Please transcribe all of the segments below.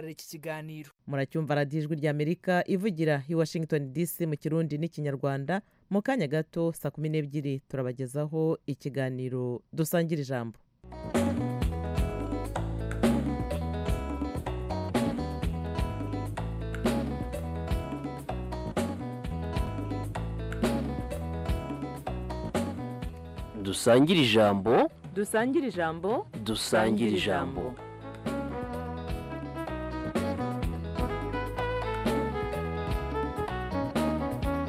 iki kiganiro muracyumva radiyo ijwi ry'amerika ivugira i washington dc mu kirundi n'ikinyarwanda mu kanya gato saa kumi n'ebyiri turabagezaho ikiganiro dusangira ijambo dusangire ijambo dusangire ijambo dusangire ijambo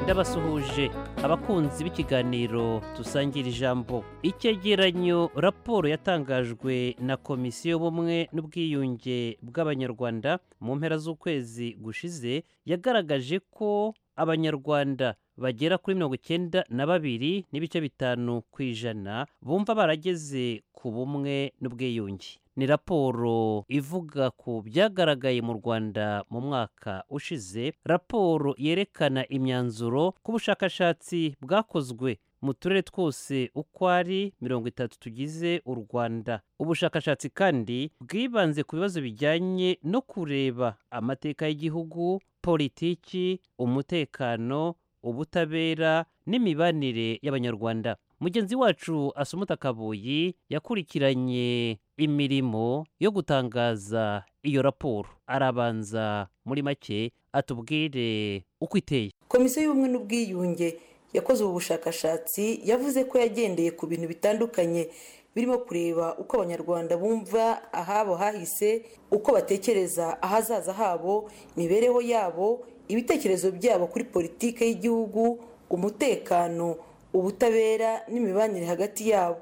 ndabasuhuje abakunzi b'ikiganiro dusangira ijambo icyegeranyo raporo yatangajwe na komisiyo y'ubumwe n'ubwiyunge bw'abanyarwanda mu mpera z'ukwezi gushize yagaragaje ko abanyarwanda bagera kuri mirongo icyenda na babiri n'ibice bitanu ku ijana bumva barageze ku bumwe n'ubwiyunge ni raporo ivuga ku byagaragaye mu rwanda mu mwaka ushize raporo yerekana imyanzuro ku bushakashatsi bwakozwe mu turere twose uko ari mirongo itatu tugize u rwanda ubushakashatsi kandi bwibanze ku bibazo bijyanye no kureba amateka y'igihugu politiki umutekano ubutabera n'imibanire y'abanyarwanda mugenzi wacu asumuta kabuyi yakurikiranye imirimo yo gutangaza iyo raporo arabanza muri make atubwire uko iteye komisiyo y'ubumwe n'ubwiyunge yakoze ubu bushakashatsi yavuze ko yagendeye ku bintu bitandukanye birimo kureba uko abanyarwanda bumva ahabo hahise uko batekereza ahazaza habo imibereho yabo ibitekerezo byabo kuri politiki y'igihugu umutekano ubutabera n'imibanire hagati yabo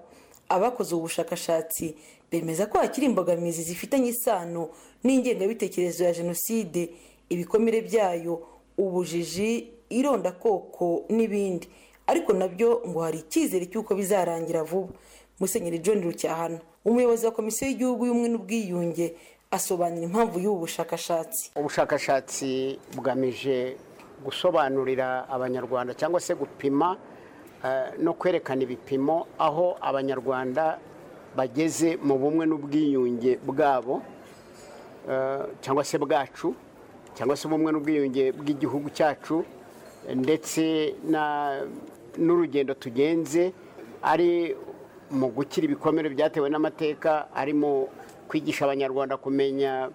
abakoze ubu bushakashatsi bemeza ko hakiri imbogamizi zifitanye isano n'ingengabitekerezo ya jenoside ibikomere byayo ubujiji irondakoko n'ibindi ariko nabyo ngo hari icyizere cy'uko bizarangira vuba musenyeri john rucyahana umuyobozi wa komisiyo y'igihugu y'ubumwe n'ubwiyunge asobanura impamvu y'ubu bushakashatsi ubushakashatsi bugamije gusobanurira abanyarwanda cyangwa se gupima no kwerekana ibipimo aho abanyarwanda bageze mu bumwe n'ubwiyunge bwabo cyangwa se bwacu cyangwa se ubumwe n'ubwiyunge bw'igihugu cyacu ndetse n'urugendo tugenze ari mu gukira ibikomere byatewe n'amateka ari mu kwigisha abanyarwanda kumenya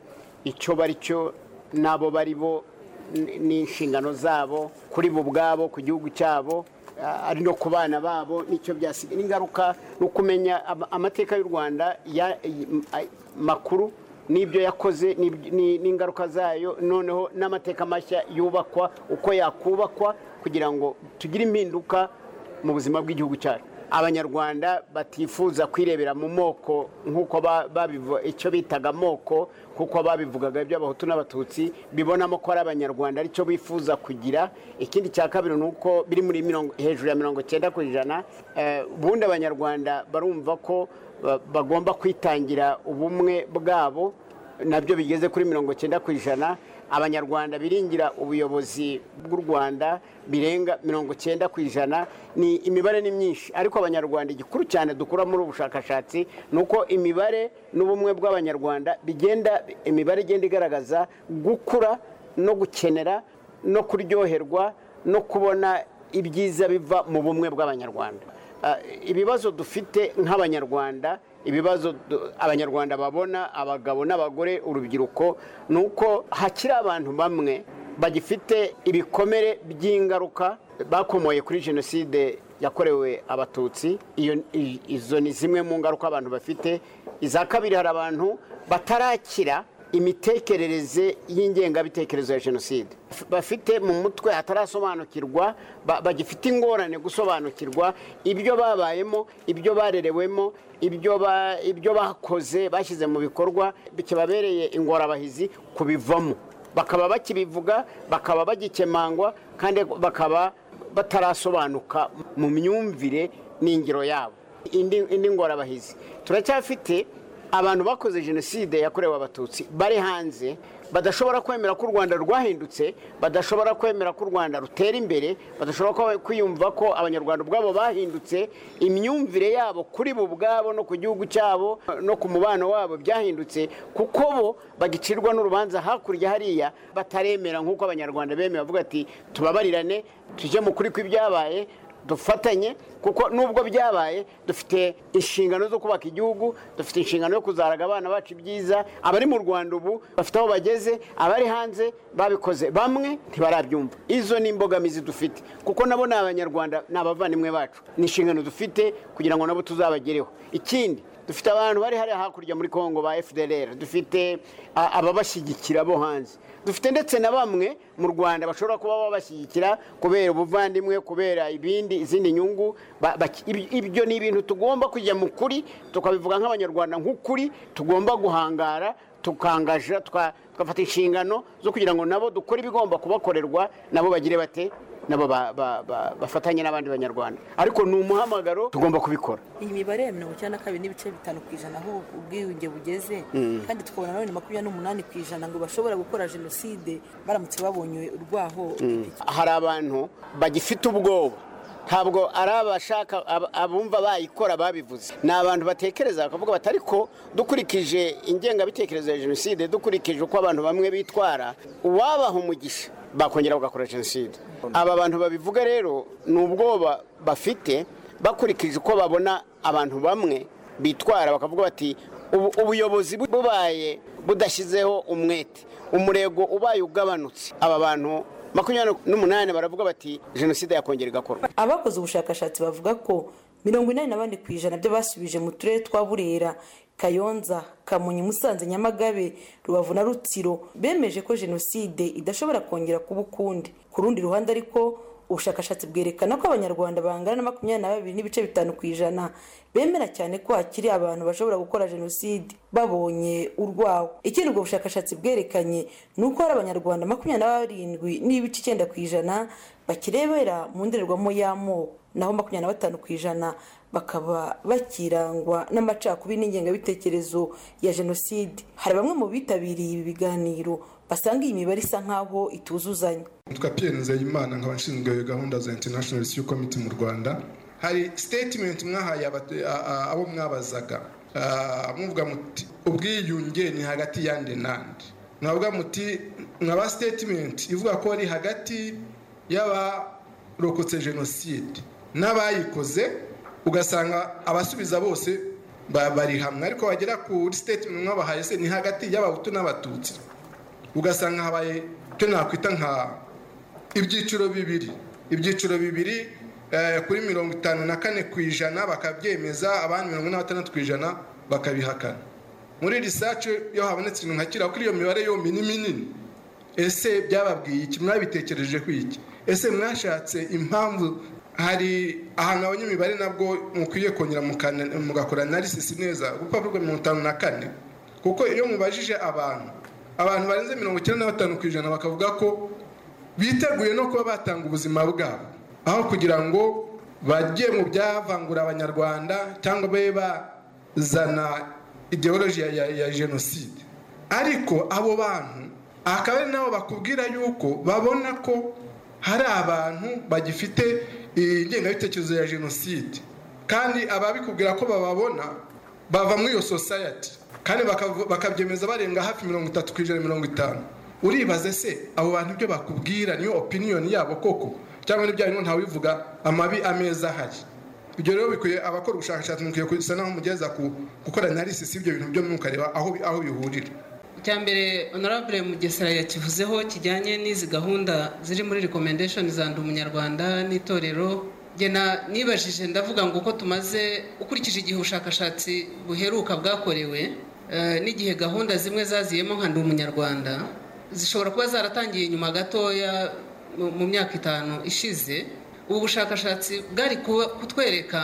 icyo bari cyo n'abo bari bo n'inshingano zabo kuri bo ubwabo ku gihugu cyabo ari no ku bana babo n'icyo byasigaye n'ingaruka ni ukumenya amateka y'u rwanda makuru n'ibyo yakoze n'ingaruka zayo noneho n'amateka mashya yubakwa uko yakubakwa kugira ngo tugire impinduka mu buzima bw'igihugu cyacu abanyarwanda batifuza kwirebera mu moko nk'uko icyo bitaga amoko kuko babivugaga iby'abahutu n'abatutsi bibonamo ko ari abanyarwanda aricyo bifuza kugira ikindi cya kabiri ni uko biri muri hejuru ya mirongo icyenda ku ijana ubundi abanyarwanda barumva ko bagomba kwitangira ubumwe bwabo nabyo bigeze kuri mirongo icyenda ku ijana abanyarwanda biringira ubuyobozi bw'u rwanda birenga mirongo icyenda ku ijana ni imibare ni myinshi ariko abanyarwanda igikuru cyane dukura muri ubu bushakashatsi ni uko imibare n'ubumwe bw'abanyarwanda bigenda imibare igenda igaragaza gukura no gukenera no kuryoherwa no kubona ibyiza biva mu bumwe bw'abanyarwanda ibibazo dufite nk'abanyarwanda ibibazo abanyarwanda babona abagabo n'abagore urubyiruko ni uko hakiri abantu bamwe bagifite ibikomere by'ingaruka bakomoye kuri jenoside yakorewe abatutsi izo ni zimwe mu ngaruka abantu bafite iza kabiri hari abantu batarakira imitekerereze y'ingengabitekerezo ya jenoside bafite mu mutwe hatarasobanukirwa bagifite ingorane gusobanukirwa ibyo babayemo ibyo barerewemo ibyo bakoze bashyize mu bikorwa kibabereye ingorabahizi kubivamo bakaba bakibivuga bakaba bagikemangwa kandi bakaba batarasobanuka mu myumvire n'ingiro yabo indi ngorabahizi turacyafite abantu bakoze jenoside yakorewe abatutsi bari hanze badashobora kwemera ko u rwanda rwahindutse badashobora kwemera ko u rwanda rutera imbere badashobora ko- kwiyumva ko abanyarwanda ubwabo bahindutse imyumvire yabo kuri bo ubwabo no ku gihugu cyabo no ku mubano wabo byahindutse kuko bo bagicirwa n'urubanza hakurya hariya bataremera nk'uko abanyarwanda bemeye bavuga ati tubabarirane tujye mu kuri kw'ibyabaye dufatanye kuko nubwo byabaye dufite inshingano zo kubaka igihugu dufite inshingano yo kuzaraga abana bacu ibyiza abari mu rwanda ubu bafite aho bageze abari hanze babikoze bamwe ntibarabyumva izo ni imbogamizi dufite kuko nabo ni abanyarwanda ni abavandimwe bacu ni inshingano dufite kugira ngo nabo tuzabagereho ikindi dufite abantu bari hariya hakurya muri congo ba fdr dufite a- ababashyigikira bo hanze dufite ndetse na bamwe mu rwanda bashobora kuba babashyigikira kubera ubuvandimwe kubera ibindi izindi nyungu ba- baki- ibi- ibyo ni ibintu tugomba kujya mu kuri tukabivuga nk'abanyarwanda nk'ukuri tugomba guhangara tukangaja tuka- tugafata inshingano zo kugira ngo nabo dukore ibigomba kubakorerwa nabo bagire bate nabo ba- ba- ba- bafatanye n'abandi banyarwanda ariko ni umuhamagaro tugomba kubikora iyi mibare ya mirongo icyenda na kabiri n'ibice bitanu ku ijana aho ubwiyunge bugeze kandi tukabona nanone makumyabiri n'umunani ku ijana ngo bashobora gukora jenoside baramutse babonye urwaho ipikipiki. hari abantu bagifite ubwoba ntabwo ari abashaka ab- abumva bayikora babivuze ni abantu batekereza bakavuga bati ariko dukurikije ingengabitekerezo ya jenoside dukurikije uko abantu bamwe bitwara uwabaha umugisha bakongera bagakora jenoside aba bantu babivuga rero ni ubwoba bafite bakurikije uko babona abantu bamwe bitwara bakavuga bati "Ubu- ubuyobozi bu- bubaye budashyizeho umwete umurego ubaye ugabanutse aba bantu makumyabiri n'umunani baravuga bati jenoside yakongera igakorwa abakoze ubushakashatsi bavuga ko mirongo inani na bane ku ijana by'abasubije mu turere twa burera kayonza kamonyi musanze nyamagabe rubavu na rutsiro bemeje ko jenoside idashobora kongera kuba ukundi ku rundi ruhande ariko ubushakashatsi bwerekana ko abanyarwanda bangana na makumyabiri na babiri n'ibice bitanu ku ijana bemera cyane ko hakiri abantu bashobora gukora jenoside babonye urwawo ikindi ubwo bushakashatsi bwerekanye ni uko hari abanyarwanda makumyabiri na barindwi n'ibice icyenda ku ijana bakirebera mu ndorerwamo y'amoko naho makumyabiri na batanu ku ijana bakaba bakirangwa n'amacakubiri n'ingengabitekerezo ya jenoside hari bamwe mu bitabiriye ibi biganiro basanga iyi mibare isa nkaho ituzuzanya nitwa Pierre Nzeyimana nkaba nshinzwe gahunda za International Rescue Committee mu Rwanda hari statement mwahaye abatu- a- a- abo mwabazaga Ah, muvuga muti ubwiyunge ni hagati yande nande mwavuga muti mwaba statement ivuga ko ari hagati y'abarokotse jenoside n'abayikoze ugasanga abasubiza bose ba- bari hamwe ariko bagera kuri statement mwabahaye se ni hagati y'abahutu n'abatutsi ugasanga habaye icyo nakwita nka ibyiciro bibiri ibyiciro bibiri eh, kuri mirongo itanu na kane ku ijana bakabyemeza abandi mirongo ine na batandatu ku ijana bakabihakana muri risace iyo habonetse ibintu nka kiriya kuri iyo mibare yombi ni minini ese byababwiye iki mwabitekereje ku iki ese mwashatse impamvu hari ahantu abanyamibare nabwo mukwiye kongera mukana- mugakora analysis neza urupapuro rwa mirongo itanu na kane kuko iyo mubajije abantu abantu barenze mirongo icyenda na batanu ku ijana bakavuga ko biteguye no kuba batanga ubuzima bwabo aho kugira ngo bajye mu byavangura abanyarwanda cyangwa babe bazana ideoloji ya, ya, ya jenoside ariko abo bantu akaba ari nabo bakubwira yuko babona ko hari abantu bagifite ingengabitekerezo ya jenoside kandi ababikubwira ko bababona bava muri iyo society kandi bakavu- bakabyemeza barenga hafi mirongo itatu ku ijana mirongo itanu uribaze se abo bantu ibyo bakubwira niyo opiniyoni yabo koko cyangwa n'ibyo harimo ntawivuga amabi ameza ahari ibyo rero bikwiye abakora ubushakashatsi mukwiye gusa naho mugeza ku gukora analysis y'ibyo bintu byo mukareba aho bi- aho bihurira icyambere honorable mugesera yakivuzeho kijyanye n'izi gahunda ziri muri recommendation za ndi umunyarwanda n'itorero Njye na- nibajije ndavuga ngo uko tumaze ukurikije igihe ubushakashatsi buheruka bwakorewe eh, n'igihe gahunda zimwe zaziyemo nka ndi umunyarwanda zishobora kuba zaratangiye nyuma gatoya mu- mu myaka itanu ishize ubu bushakashatsi bwari kuba- kutwereka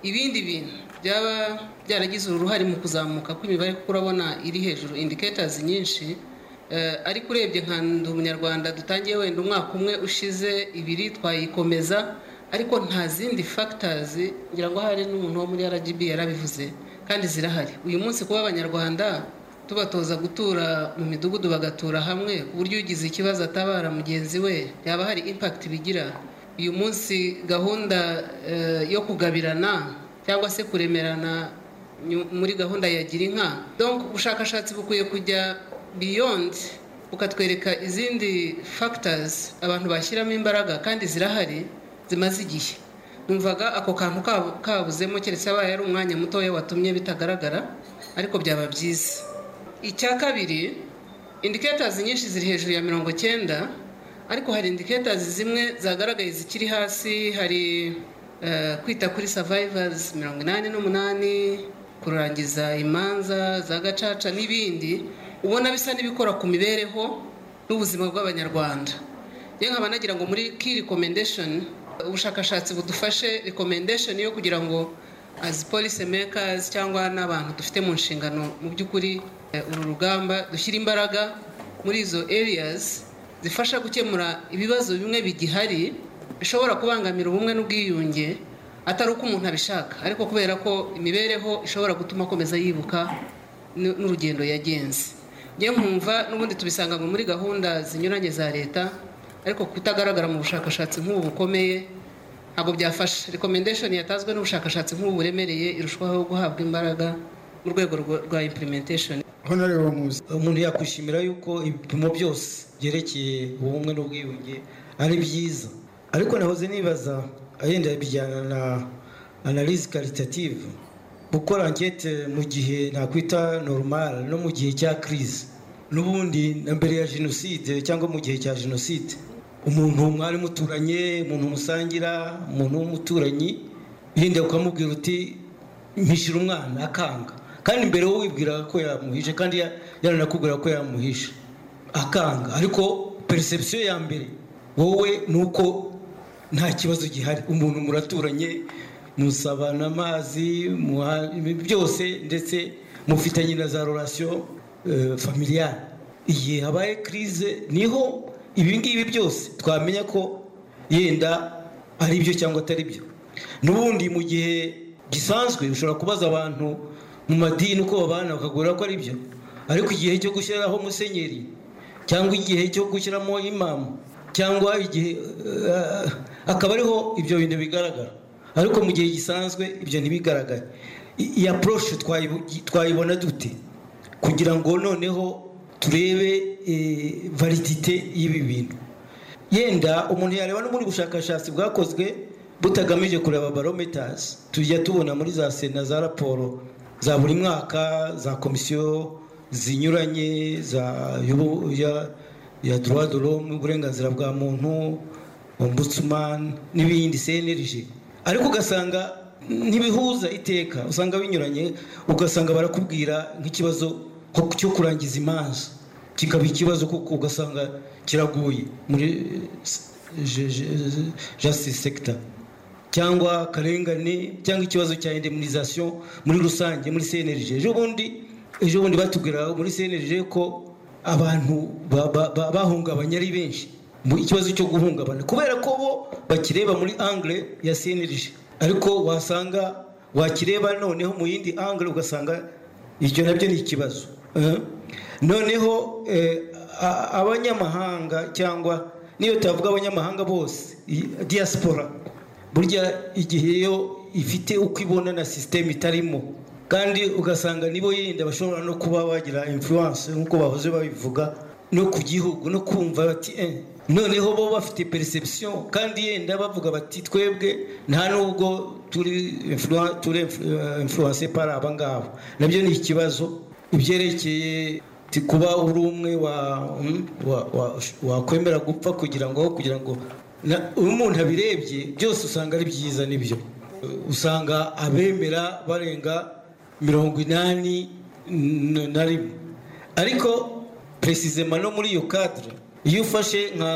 ibindi bintu byaba byaragize uruhare mu kuzamuka kw'imibare kuko urabona iri hejuru indicators nyinshi Eh, ariko urebye nka ndi umunyarwanda dutangiye wenda umwaka umwe ushize ibiri twayikomeza ariko nta zindi factors ngira ngo hari n'umuntu wo muri rgb yarabivuze kandi zirahari uyu munsi kuba abanyarwanda tubatoza gutura mu midugudu bagatura hamwe ku buryo ugize ikibazo atabara mugenzi we yaba hari impakiti bigira uyu munsi gahunda eh, yo kugabirana cyangwa se kuremerana nyu- muri gahunda ya gira inka donc ubushakashatsi bukwiye kujya beyond bukatwereka izindi factors abantu bashyiramo imbaraga kandi zirahari zimaze igihe numvaga ako kantu kabu- kabuzemo keretse abaye ari umwanya mutoya watumye bitagaragara ariko byaba byiza icya kabiri indicators nyinshi ziri hejuru ya mirongo cyenda ariko hari indicators zimwe zagaragaye zikiri hasi hari eh, kwita kuri survivors mirongo inani n'umunani kurangiza imanza za gacaca n'ibindi ubona bisa n'ibikora ku mibereho n'ubuzima bw'abanyarwanda yewe nkaba nagira ngo muri key recommendation ubushakashatsi budufashe recommendation yo kugira ngo as policy makers cyangwa n'abantu dufite mu nshingano mu by'ukuri eh, uru rugamba dushyire imbaraga muri izo areas zifasha gukemura ibibazo bimwe bigihari bishobora kubangamira ubumwe n'ubwiyunge atari uko umuntu abishaka ariko kubera ko imibereho ishobora gutuma akomeza yibuka n- n'urugendo yagenze njye nkumva n'ubundi tubisanga ngo muri gahunda zinyuranye za leta ariko kutagaragara mu bushakashatsi nk'ubu bukomeye ntabwo byafasha recommendation yatanzwe n'ubushakashatsi nk'ubu buremereye irushaho guhabwa imbaraga mu rwego rwa- rwa implementation honorable muzi umuntu yakwishimira yuko ibipimo byose byerekeye ubumwe n'ubwiyunge ari byiza ariko nahoze nibaza yenda bijyana na analize karitative gukora ankete mu gihe nakwita normal no mu gihe cya crise n'ubundi na mbere ya jenoside cyangwa mu gihe cya jenoside umuntu mwari muturanye umuntu musangira umuntu w'umuturanyi yenda ukamubwira uti mpishyira umwana akanga kandi mbere wowe wibwiraga ko yamuhishe kandi ya- yaranakubwira ko yamuhishe akanga ariko perception ya mbere wowe ni uko nta kibazo gihari umuntu muraturanye musabana amazi muha- byose ndetse mufitanye na za relation euh, familiale igihe habaye crise niho ibi ngibi byose twamenya ko yenda ari byo cyangwa atari byo n'ubundi mu gihe gisanzwe ushobora kubaza abantu mu madini uko babana bakagura ko ari byo ariko igihe cyo gushyiraho musenyeri cyangwa igihe cyo gushyiramo imamu cyangwa igihe eh, akaba ariho ibyo bintu bigaragara ariko mu gihe gisanzwe ibyo ntibigaragare I- iyi approche twayibu- twayibona dute kugira ngo noneho turebe eh, validite y'ibi bintu yenda umuntu yareba no muri bushakashatsi bwakozwe butagamije kureba barometers tujya tubona muri za sena za raporo za buri mwaka za komisiyo zinyuranye za y'ubu- ya- ya droit de l'homme uburenganzira bwa muntu ombudsman n'ibindi cnlg ariko ugasanga ntibihuza iteka usanga binyuranye ugasanga barakubwira nk'ikibazo nko cyo kurangiza imanza kikaba ikibazo kuko ugasanga kiraguye muri justice sector cyangwa akarengane cyangwa ikibazo cya indemnisation muri rusange muri cnlg ejo bundi ejo bundi batubwira muri cnlg ko abantu ba- ba- ba- bahungabanye ari benshi mu ikibazo cyo guhungabana kubera ko bo bakireba muri angle ya cnlg ariko wasanga wakireba noneho mu yindi angle ugasanga ibyo nabyo ni ikibazo Eh? noneho eh, a- abanyamahanga cyangwa niyo tavuga abanyamahanga bose i- diaspora burya igihe yo ifite uko ibona na sisiteme itarimo kandi ugasanga nibo yenda bashobora no kuba bagira influence nk'uko bahoze babivuga no ku gihugu no kumva bati eh, noneho bo bafite perception kandi yenda bavuga bati twebwe nta nubwo turi influen- turi influ- influence par aba ngaba nabyo ni ikibazo ibyerekeye ti- kuba uri umwe wa- mm, wa- wa- wakwemera gupfa kugira ngo kugira ngo na- iyo umuntu abirebye byose usanga ari byiza nibyo usanga abemera barenga mirongo inani n- na rimwe ariko peresizema no muri iyo kadire iyo ufashe nka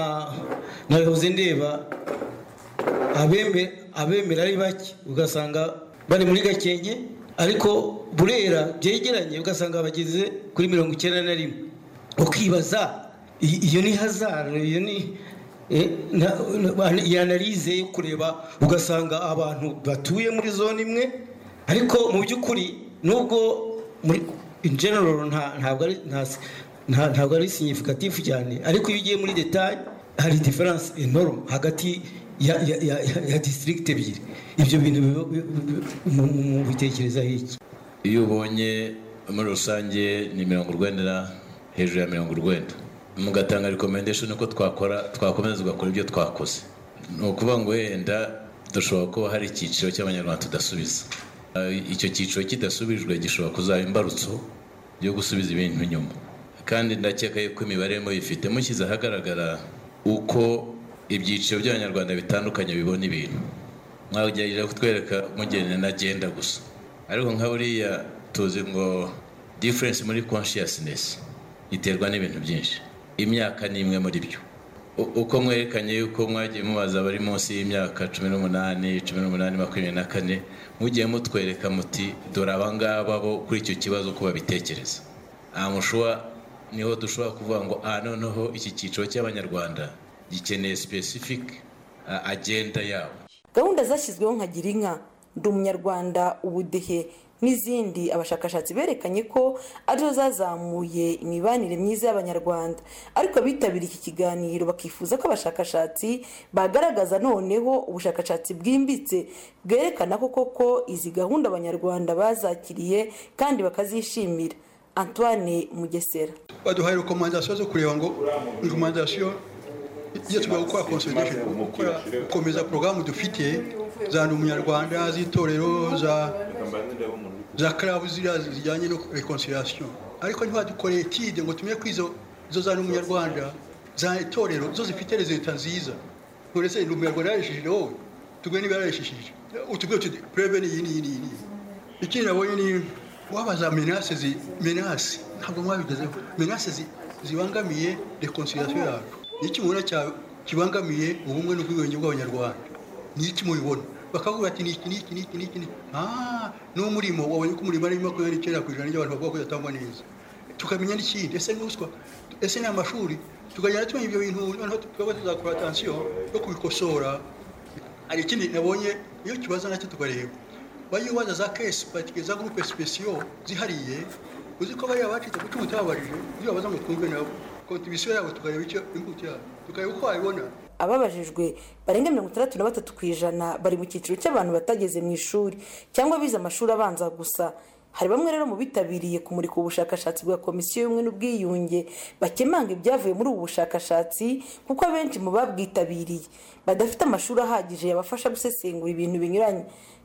nka hoze ndeba abeme- abemera ari bake ugasanga bari muri gakenke ariko burera byegeranye ugasanga bageze kuri mirongo icyenda na rimwe ukibaza i- iyo ni hazara iyo ni eh, na- na- iyi analize yo kureba ugasanga abantu batuye muri zone imwe ariko mu by'ukuri nubwo muri in general nta ntabwo ari nta- nta- ntabwo ari significative cyane ariko iyo ugiye muri detail hari difference enorme hagati ya ya ya, ya, ya district ebyiri ibyo bintu biba- bi- bi- mu- mu- mu bitekerezaho iki iyo ubonye muri rusange ni mirongo urwenda hejuru ya mirongo urwenda mugatanga recommendation uko twakora twakomeza tugakora ibyo twakoze ni ukuvuga ngo wenda dushobora kuba hari icyiciro cy'abanyarwanda tudasubiza Ah, icyo cyiciro kidasubijwe gishobora kuzaba imbarutso yo gusubiza ibintu inyuma kandi ndakeka yuko imibare muyifite mushyize ahagaragara uko ibyiciro by'abanyarwanda bitandukanye bibona ibintu mwagerageza kutwereka mugenda nagenda gusa ariko nka buriya tuzi ngo difference muri consciousness iterwa n'ibintu byinshi imyaka ni imwe muri byo U- uko mwerekanye yuko mwagiye mubaza abari munsi y'imyaka cumi n'umunani cumi n'umunani makumyabiri na kane mugiye mutwereka muti dore abangaba bo kuri icyo kibazo uko babitekereza amushuwa niho dushobora kuvuga ngo ah noneho iki cyiciro cy'abanyarwanda gikeneye specific ah, agenda yabo gahunda zashyizweho nka gira inka ndi umunyarwanda ubudehe n'izindi abashakashatsi berekanye ko arizo zazamuye imibanire myiza y'abanyarwanda ariko abitabiriye iki kiganiro bakifuza ko abashakashatsi bagaragaza noneho ubushakashatsi bwimbitse bwerekana ko koko izi gahunda abanyarwanda bazakiriye kandi bakazishimira antoine mugesera baduhaye rekomandasiyo zo kureba ngo rekomandasiyo iyo tugomba gukora consolidation gukora gukomeza porogaramu dufite za ndi umunyarwanda z'itorero za za karabu ziriya zijyanye no reconciliation ariko ntibadukoreye etide ngo tumenye ko izo izo za ndi umunyarwanda za itorero zo zifite rezita nziza none se ndi umunyarwanda yarishishije wowe tubwe niba yarishishije utubwire uti preve ni iyi ni iyi ni iyi ni iyi ikindi nabonye ni wabaza menase zi menase ntabwo mwabigezeho menase zi- zibangamiye reconciliation yacu ni iki mubona cya- kibangamiye ubumwe n'ubwiyunge bw'abanyarwanda ni iki mubibona bakavuga ati niki niki niki niki niki ah n'umurimo wabonye ko umurimo ari makumyabiri n'icyenda ku ijana ry'abantu bavuga ko udatangwa neza tukamenya n'ikindi ese n'uswa ese ni amashuri tukagenda tumenya ibyo bintu noneho tukaba tuzakora atansiyo yo kubikosora hari ikindi nabonye iyo kibazo nacyo tukareba bayubaza za kesi patike za gurupe sipesiyo zihariye uzi ko bariya bacitse kuki mutababarije ibyo babaza ngo twumve nabo kontribisiyo yabo tukareba icyo imbuto yabo tukareba uko wabibona ababajijwe barenga mirongo itandatu na batatu ku ijana bari mu cyiciro cy'abantu batageze mu ishuri cyangwa bize amashuri abanza gusa hari bamwe rero mu bitabiriye kumurika ubushakashatsi bwa komisiyo y'ubumwe n'ubwiyunge bakemanga ibyavuye muri ubu bushakashatsi kuko abenshi mu babwitabiriye badafite amashuri ahagije yabafasha gusesengura ibintu binyuranye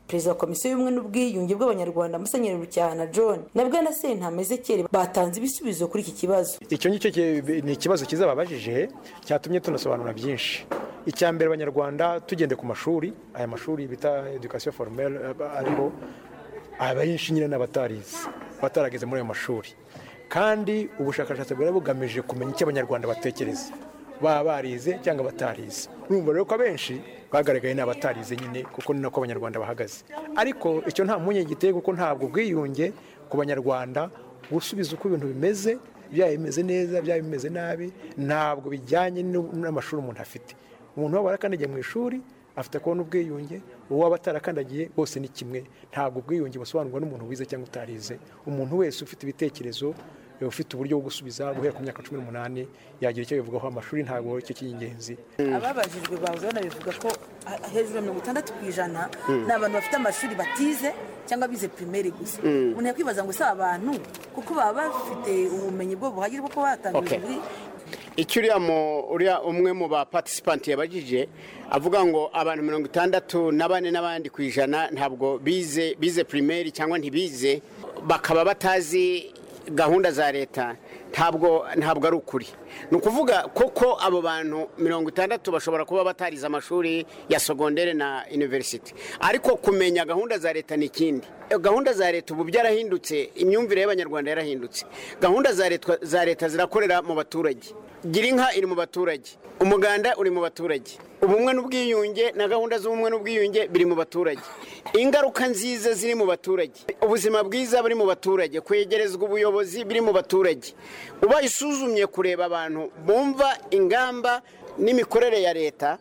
perezida wa komisiyo y'ubumwe n'ubwiyunge bw'abanyarwanda musenyeri rucyahana john na bwana sentama ezekiyeli batanze ibisubizo kuri iki kibazo icyo ngicyo ki- ni ikibazo cyiza babajije cyatumye tunasobanura byinshi icya mbere abanyarwanda tugende ku mashuri aya mashuri bita education formelle aba ariho abenshi nyine n'abatarize batarageze muri ayo mashuri kandi ubushakashatsi bwari bugamije kumenya icyo abanyarwanda batekereza baba barize cyangwa batarize urumva rero ko abenshi bagaragaye ni abatarize nyine kuko ni nako abanyarwanda bahagaze ariko icyo nta mpungenge giteye kuko ntabwo ubwiyunge ku banyarwanda gusubiza uko ibintu bimeze byaba bimeze neza byaba bimeze nabi ntabwo bijyanye n'u- n'amashuri umuntu afite umuntu waba warakandagiye mu ishuri afite kubona ubwiyunge uwo waba atarakandagiye bose ni kimwe ntabwo ubwiyunge busobanurwa n'umuntu wize cyangwa utarize umuntu wese ufite ibitekerezo eh, ufite uburyo bwo gusubiza guhera ku myaka cumi n'umunani yagira icyo bivugaho amashuri ntabwo icyo cy'ingenzi ababajijwe bavuze bivuga ko ah, hejuru ya mirongo itandatu ku ijana ni abantu bafite amashuri batize cyangwa bize pirimeri gusa Mm. umuntu yakwibaza ngo si abantu kuko baba bafite ubumenyi bwo buhagije bwo kuba batangiza Okay. muri icyo uriya mu- uriya umwe mu ba patisipanti yabajije avuga ngo abantu mirongo itandatu na bane n'abandi ku ijana ntabwo bize bize pirimeri cyangwa ntibize bakaba batazi gahunda za leta ntabwo ntabwo ari ukuri ni ukuvuga koko abo bantu mirongo itandatu bashobora kuba batarize amashuri ya sogondere na iniverisiti ariko kumenya gahunda za leta ni ikindi gahunda za leta ubu byarahindutse imyumvire y'abanyarwanda yarahindutse gahunda za leta za leta zirakorera mu baturage gira inka iri mu baturage umuganda uri mu baturage ubumwe n'ubwiyunge na gahunda z'ubumwe n'ubwiyunge biri mu baturage ingaruka nziza ziri mu baturage ubuzima bwiza buri mu baturage kwegerezwa ubuyobozi biri mu baturage ubaye usuzumye kureba abantu bumva ingamba n'imikorere ya leta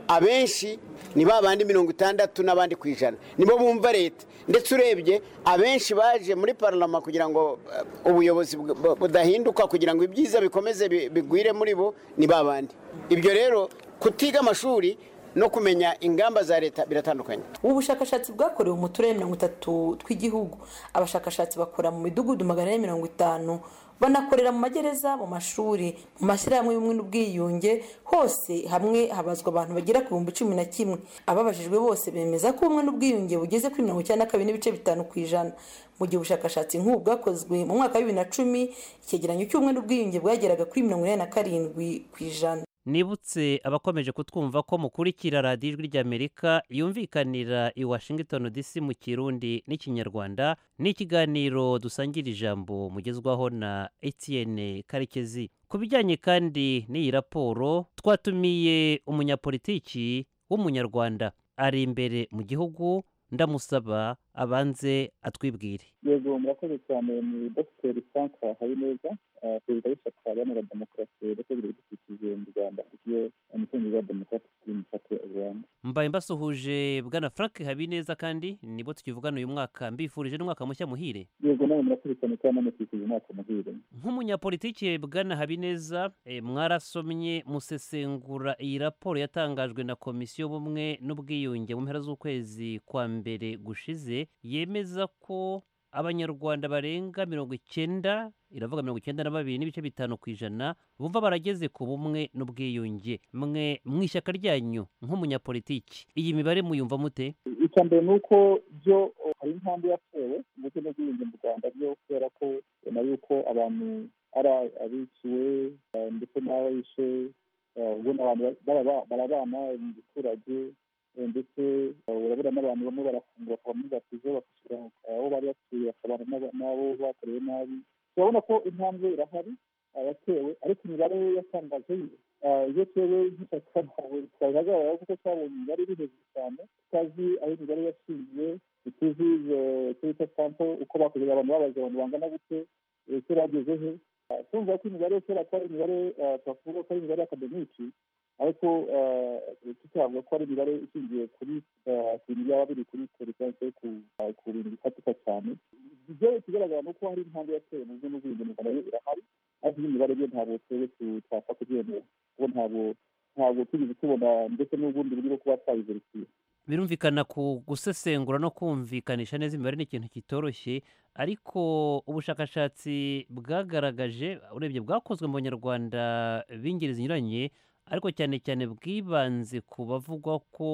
abenshi ni ba bandi mirongo itandatu n'abandi ku ijana nibo bumva leta ndetse urebye abenshi baje muri pararama kugira ngo eh, ubuyobozi bu- bu- budahinduka kugira ngo ibyiza bikomeze bi- bigwire muri bo ni ba bandi ibyo rero kutiga amashuri no kumenya ingamba za leta biratandukanye ubu bushakashatsi bwakorewe mu turere mirongo itatu tw'igihugu abashakashatsi bakora mu midugudu magana ane mirongo itanu banakorera mu magereza mu mashuri mu mashyirahamwe y'ubumwe n'ubwiyunge hose hamwe habazwa abantu bagera ku bihumbi cumi na kimwe ababajijwe bose bemeza ko ubumwe n'ubwiyunge bugeze kuri mirongo icyenda na kabiri n'ibice bitanu ku ijana mu gihe ubushakashatsi nk'ubu bwakozwe mu mwaka wa bibiri na cumi icyegeranyo cy'ubumwe n'ubwiyunge bwageraga kuri mirongo inani na karindwi ku ijana nibutse abakomeje kutwumva ko mukurikira radiyo ijwi ry'amerika yumvikanira i washington dc mu kirundi n'ikinyarwanda ni ikiganiro dusangira ijambo mugezwaho na etienne karekezi ku bijyanye kandi n'iyi raporo twatumiye umunyapolitiki w'umunyarwanda ari imbere mu gihugu ndamusaba abanze atwibwire yego murakoze cyane ni dogiteri frank habineza eh, perezida w'ishyaka iharanira demokarasi ndetse ry'ibidukikije mu rwanda ryo umutungo wa demokarasi mu party of rwanda mbaye mbasuhuje bwana frank habineza kandi nibo tukivugana uyu mwaka mbifurije n'umwaka mushya muhire yego nawe murakoze cyane kandi namutwikije umwaka muhire nk'umunyapolitiki bwana habineza eh, mwarasomye musesengura iyi raporo yatangajwe na komisiyo y'ubumwe n'ubwiyunge mu mpera z'ukwezi kwa mbere gushize yemeza ko abanyarwanda barenga mirongo icyenda iravuga mirongo icyenda na babiri n'ibice bitanu ku ijana bumva barageze ku bumwe n'ubwiyunge mwe mu ishyaka ryanyu nk'umunyapolitiki iyi mibare muyumva mute icya mbere ni uko byo eh, hari intambwe yatewe ndetse n'ubwiyunge mu rwanda byo kubera ko ubona yuko abantu ari abiciwe eh, ndetse n'abayishe eh, ubona abantu ba- barabana mu giturage eh, ndetse eh, urabona n'abantu bamwe barafungura bakava muri batizo bakishyura aho bari batuye bakabana n'aba- n'abo bakorewe nabi urabona ko intambwe irahari abatewe ariko imibare yatangaje eh, iyo tewe nk'ishyaka ntawe twagaragara kuko twabonye imibare iri hejuru cyane tutazi aho imibare yashingiye ntituzi turita sampo uko bakoze abantu babaze abantu bangana gute eh, ese bageze he Eh, tumva ko imibare kera ko ari imibare eh, twavuga ko ari imibare akademiki ariko eh, tukavuga ko ari imibare ishingiye kuri eh, ku bintu byaba biri kuri peresanse ku eh, ku bintu bifatika cyane ibyo ikigaragara ni uko hari intambwe yatewe mu byo n'ubwiyunge mu rwanda yo irahari ariko iyi mibare yo ntabwo twebwe tu- twapfa kubyemera kuko ntabwo ntabwo tugeze tubona ndetse n'ubundi buryo bwo kuba twabiverifiye birumvikana ku gusesengura no kumvikanisha neza imibare ni ikintu kitoroshye ariko ubushakashatsi bwagaragaje urebye bwakozwe mu banyarwanda b'ingeri zinyuranye ariko cyane cyane bwibanze ku bavugwa ko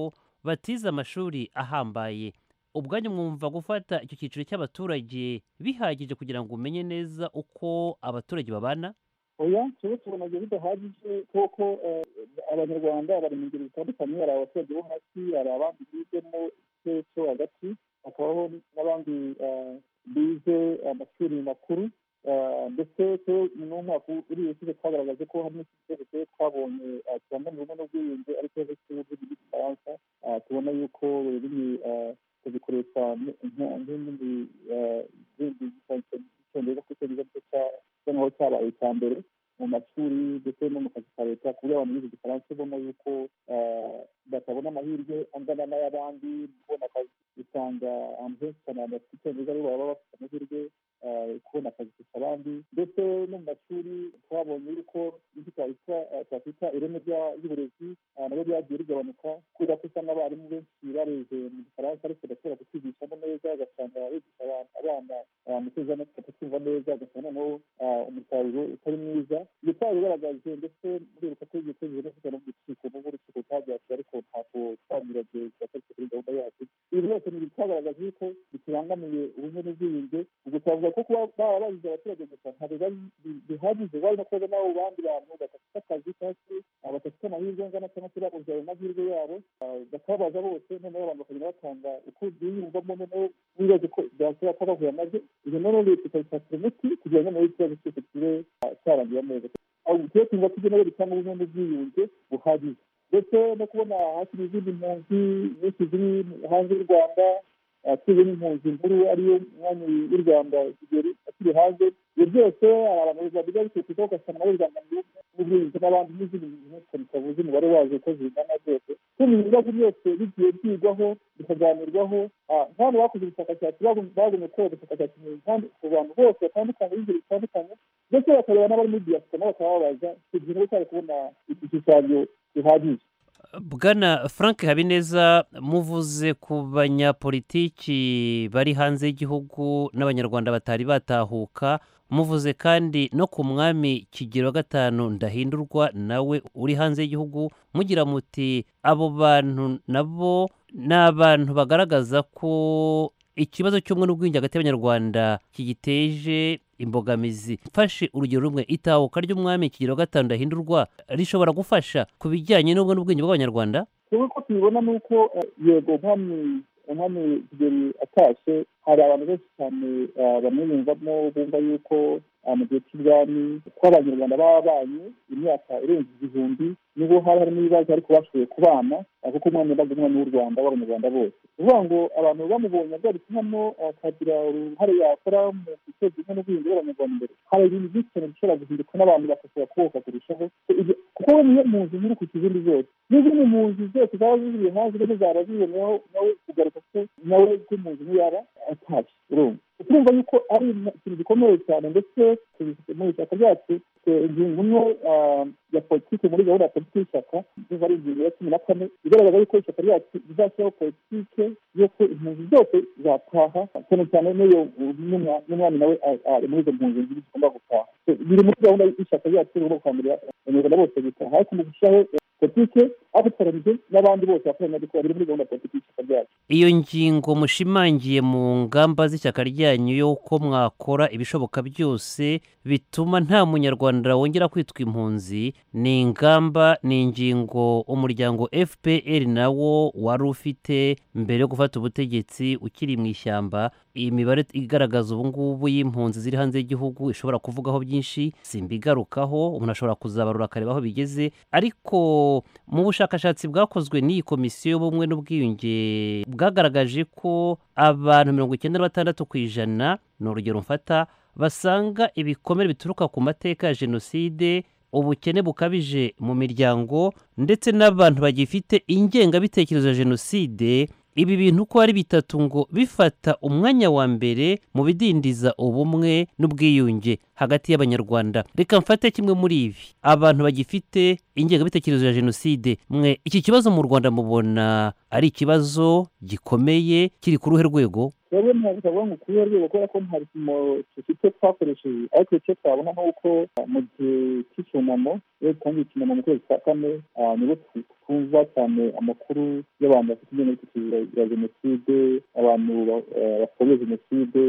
batize amashuri ahambaye ubwanyu mwumva gufata icyo cyiciro cy'abaturage bihagije kugira ngo umenye neza uko abaturage babana oya tuba tubona ibyo bidahagije kuko eh, abanyarwanda bari mu ngeri zitandukanye hari abaturage bo hasi hari abandi bizemo ikirere cyo hagati hakabaho n'abandi eh, bize amashuri makuru Eh, ndetse twe ni umwaka uri ushize twagaragaje ko harimo ikibazo twe twabonye eh, kibangamiye ubumwe n'ubwiyunge ariko ikibazo cy'ubuvuzi bw'igifaransa eh, tubona yuko riri kubikoresha nk'ibindi icyongereza kuko icyongereza cyo cya- bisa nkaho cyabaye icya mbere mu mashuri ndetse no mu kazi ka leta ku buryo abantu bize igifaransa ubona yuko eh, batabona amahirwe angana n'ay'abandi mu kubona akazi usanga ahantu henshi cyane abantu bafite icyongereza aribo baba bafite amahirwe eh, kubona akazi kurusha abandi ndetse no mu mashuri twabonye yuko ibyo twakwita eh, twakwita ireme rya- ry'uburezi eh, nabyo byagiye rigabanuka kubera ko usanga abarimu benshi bareze mu gifaransa ariko bashobora kucyigishamo neza ugasanga bigisha abantu- abana eh, mu kwizamutse kucyumva neza ugasanga noneho eh, umusaruro utari mwiza iyo twari bigaragaje ndetse muri ubu kati yitezwe no kujya no mu rukiko n'ubwo urukiko rutabyatse ariko ntabwo twagiranye twaturutse kuri gahunda yacu ibi byose ni ibitwagaragaza yuko bitubangamiye ubumwe n'ubwiyunge ubwo twavuga ko kuba baba bagize abaturage gusa ntabwo bari bi- bihagije bari no kuba n'abo bandi bantu badafite akazi cyangwa se ah, badafite amahirwe angana cyangwa se babuze ayo mahirwe yabo ah, bakababaza bose noneho abantu bakagenda batanga uko biyumvamo noneho bibaze ko byashobora kuba bahuye nabyo ibyo noneho leta ikabishakira umuti kugira ngo noneho ikibazo cyose kibe ah, cyarangira neza aho tuba tumva tujya no bitanga ubumwe n'ubwiyunge buhagije ndetse no kubona hakiri izindi mpunzi nyinshi ziri hanze y'u rwanda tuzi n'impunzi nkuru ariyo mwanya w'u rwanda kigeli akiri hanze ibyo byose hari abantu babiga bikurikiza ugasanga nabo bibangamira ubumwe n'ubwiyunge n'abandi n'izindi mpunzi nyinshi cyane tutavuze umubare wazo uko zingana zose kandi ibintu bibazo byose bigiye byigwaho bikaganirwaho nk'abantu bakoze ubushakashatsi bagumye gukora ubushakashatsi ku bantu bose batandukanye b'ingeri zitandukanye ndetse bakareba n'abari muri diyasipora nabo bakaba babaza icyo gihe nabo cyari kubona igishushanyo gihagije bwana frank habineza muvuze ku banyapolitiki bari hanze y'igihugu n'abanyarwanda batari batahuka muvuze kandi no ku mwami kigero wa gatanu ndahindurwa nawe uri hanze y'igihugu mugira muti abo bantu nabo ni abantu bagaragaza ko ikibazo cy'ubumwe n'ubwiyunge hagati y'abanyarwanda kigiteje imbogamizi mfashe urugero rumwe itahuka ry'umwami kigero wa gatanu ndahindurwa rishobora gufasha ku bijyanye n'ubwo n'ubwiyunge bw'abanyarwanda twebwe ko tubibona ni uko yego umwami umwami kigeli atashe hari abantu benshi cyane bamwe bumvamo bumva yuko mu gihe cy'ubwami ko abanyarwanda babanye imyaka irenze igihumbi nibo hari harimo ibibazo ariko bashoboye kubana kuko umwami yabaga umwami w'u rwanda w'abanyarwanda bose uvuga ngo abantu bamubonye agarutse hano akagira uruhare yakora mu guteza imwe n'ubwiyunge bw'abanyarwanda imbere hari ibintu byinshi cyane bishobora guhinduka n'abantu bagashobora kuboka kurushaho kuko we niyo mpunzi nkuru ku kizindi zose n'izindi mpunzi zose zaba ziziri hanze nizo zaba ziboneraho nawe kugaruka ko nawe nk'impunzi nk'iyaba atashye urumva turumva yuko ari ikintu gikomeye cyane ndetse mu ishyaka ryacu ingingo imwe ya politiki muri gahunda ya politiki y'ishyaka biva ari ingingo ya cumi na kane igaragaza yuko ishyaka ryacu rizashyiraho politiki y'uko impunzi zose zataha cyane cyane n'iyo n'umwami nawe ari muri izo mpunzi ebyiri zigomba gutaha biri muri gahunda y'ishyaka ryacu rigomba gukangurira abanyarwanda bose gutaha ariko mu gushyiraho politiki abitoranyije n'abandi bose bakoranya gukora biri muri gahunda ya politiki y'ishyaka ryacu iyo ngingo mushimangiye mu ngamba z'ishyaka ryanyu y'uko mwakora ibishoboka byose bituma nta munyarwanda wongera kwitwa impunzi ni ingamba ni ingingo umuryango fpr nawo wari ufite mbere yo gufata ubutegetsi ukiri mu ishyamba iyi mibare igaragaza ubu ngubu y'impunzi ziri hanze y'igihugu ishobora kuvugaho byinshi simba igarukaho umuntu ashobora kuzabarura akareba aho bigeze ariko mu bushakashatsi bwakozwe n'iyi komisiyo y'ubumwe n'ubwiyunge bwagaragaje ko abantu mirongo icyenda na batandatu ku ijana ni urugero mfata basanga ibikomere bituruka ku mateka ya jenoside ubukene bukabije mu miryango ndetse n'abantu bagifite ingengabitekerezo ya jenoside ibi bintu uko ari bitatu ngo bifata umwanya wa mbere mu bidindiza ubumwe n'ubwiyunge hagati y'abanyarwanda reka mfate kimwe muri ibi abantu bagifite ingengabitekerezo ya jenoside mwe iki kibazo mu rwanda mubona ari ikibazo gikomeye kiri ku ruhe rwego twebwe ntabwo ngo kuri iyo rwego kubera ko nta bipimo dufite twakoresheje ariko icyo twabona ni uko mu gihe cy'icyunamo iyo dutangiye icyunamo mu kwezi kwa kane nibo twumva cyane amakuru y'abantu bafite ingengabitekerezo ya jenoside abantu bakorewe jenoside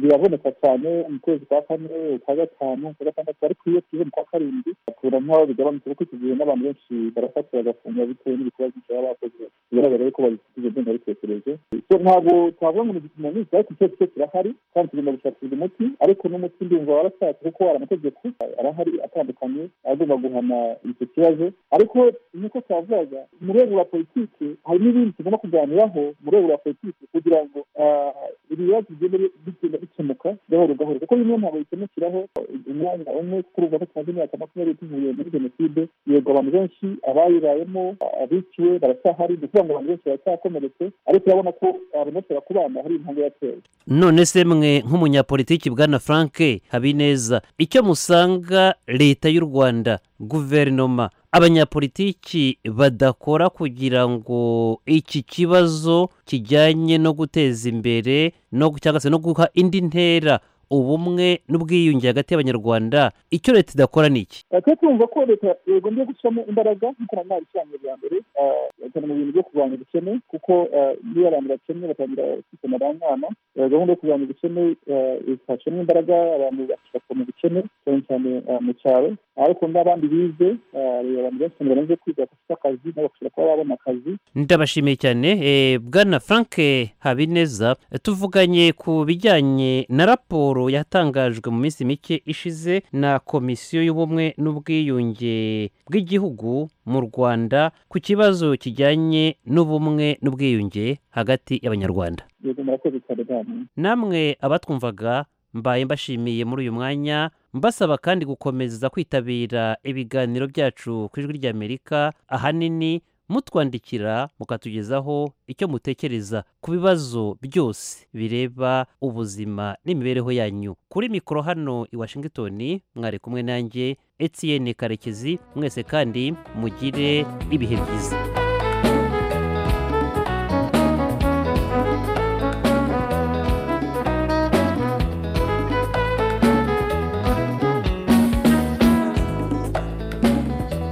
biraboneka cyane mu kwezi kwa kane ukwa gatanu ukwa gatandatu ariko iyo tugeze mu kwa karindwi tubona nk'aho bigabanutse kuko icyo gihe n'abantu benshi barafatira bagafungwa bitewe n'ibikorwa byinshi baba bakoze bigaragara yuko babifite izo ngengabitekerezo ntabwo twavuga ngo ni umuntu wese ariko icyo kirahari kandi tugomba gushakirwa umuti ariko n'umuti ndumva warashatse kuko hari amategeko arahari atandukanye agomba guhana icyo kibazo ariko nk'uko twavugaga mu rwego rwa politiki hari n'ibindi tugomba kuganiraho mu rwego rwa politiki kugira ngo ibibazo bigende bigenda bikemuka gahoro gahoro kuko bimwe ntabwo bikemukiraho umwanya umwe kuko urumva ko tumaze imyaka makumyabiri tuvuye muri jenoside yego abantu benshi abayibayemo abiciwe baracyahari ni ukuvuga ngo abantu benshi baracyakomeretse ariko urabona ko abantu benshi bakubana hari none se mwe nk'umunyapolitiki bwana frank habineza icyo musanga leta y'u rwanda guverinoma abanyapolitiki badakora kugira ngo iki kibazo kijyanye no guteza imbere no cyangwa se no guha indi ntera ubumwe n'ubwiyunge hagati y'abanyarwanda icyo leta idakora ni iki twe twumva ko leta yagombye gushyiramo imbaraga nk'uko na mwari ishyiramo rya mbere cyane mu bintu byo kurwanya ubukene kuko niyo abantu bakennye batangira kwitana abana gahunda yo kurwanya ubukene ifashemo imbaraga abantu bashaka mu bukene cyane cyane mu cyaro ariko n'abandi bize abantu benshi cyane barenze kwiga bafite akazi n'abashobora kuba babona akazi ndabashimiye cyane bwana frank habineza tuvuganye ku bijyanye na raporo yatangajwe mu minsi mike ishize na komisiyo y'ubumwe n'ubwiyunge bw'igihugu mu rwanda ku kibazo kijyanye n'ubumwe n'ubwiyunge hagati y'abanyarwanda namwe abatwumvaga mbaye mbashimiye muri uyu mwanya mbasaba kandi gukomeza kwitabira ibiganiro byacu ku ijwi ry'amerika ahanini mutwandikira mukatugezaho icyo mutekereza ku bibazo byose bireba ubuzima n'imibereho yanyu kuri mikoro hano i washington mwari kumwe nanjye etienne karekezi mwese kandi mugire ibihe byiza